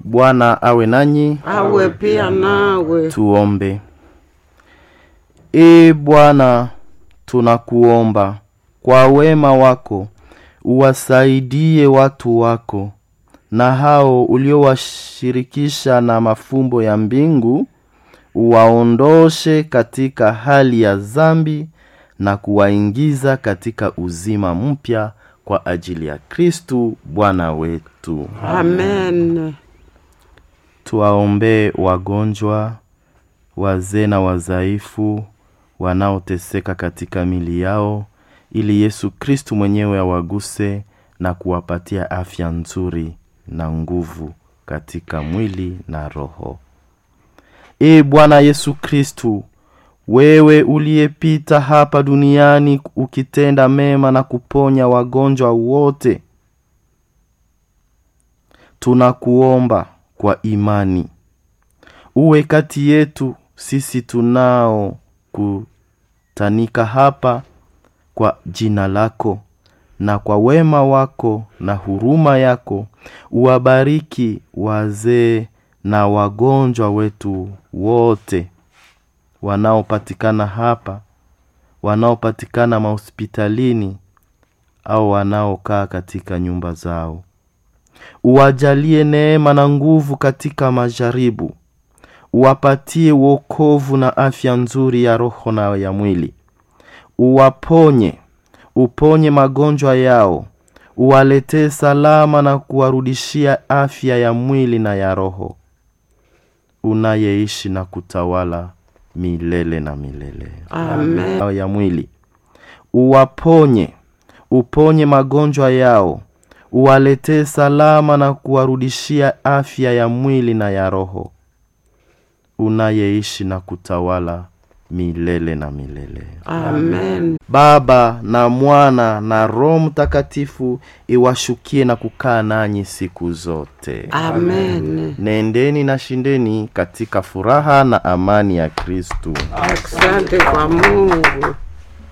Bwana awe nanyi. awe pia nawe. Tuombe. Ee Bwana, tunakuomba kwa wema wako uwasaidie watu wako na hao uliowashirikisha na mafumbo ya mbingu, uwaondoshe katika hali ya dhambi na kuwaingiza katika uzima mpya kwa ajili ya Kristu Bwana wetu. Amen. Tuwaombee wagonjwa, wazee na wazaifu wanaoteseka katika mili yao, ili Yesu Kristu mwenyewe awaguse na kuwapatia afya nzuri na nguvu katika mwili na roho. Ee Bwana Yesu Kristu, wewe uliyepita hapa duniani ukitenda mema na kuponya wagonjwa wote, tunakuomba kwa imani uwe kati yetu sisi tunao kutanika hapa kwa jina lako na kwa wema wako na huruma yako uwabariki wazee na wagonjwa wetu wote wanaopatikana hapa wanaopatikana mahospitalini au wanaokaa katika nyumba zao uwajalie neema na nguvu katika majaribu uwapatie wokovu na afya nzuri ya roho na ya mwili uwaponye uponye magonjwa yao uwaletee salama na kuwarudishia afya ya mwili na ya roho unayeishi na kutawala milele na milele Amen. ya mwili uwaponye uponye magonjwa yao uwaletee salama na kuwarudishia afya ya mwili na ya roho unayeishi na kutawala milele na milele Amen. baba na mwana na roho mtakatifu iwashukie na kukaa nanyi siku zote Amen. nendeni na shindeni katika furaha na amani ya kristu Asante kwa Mungu.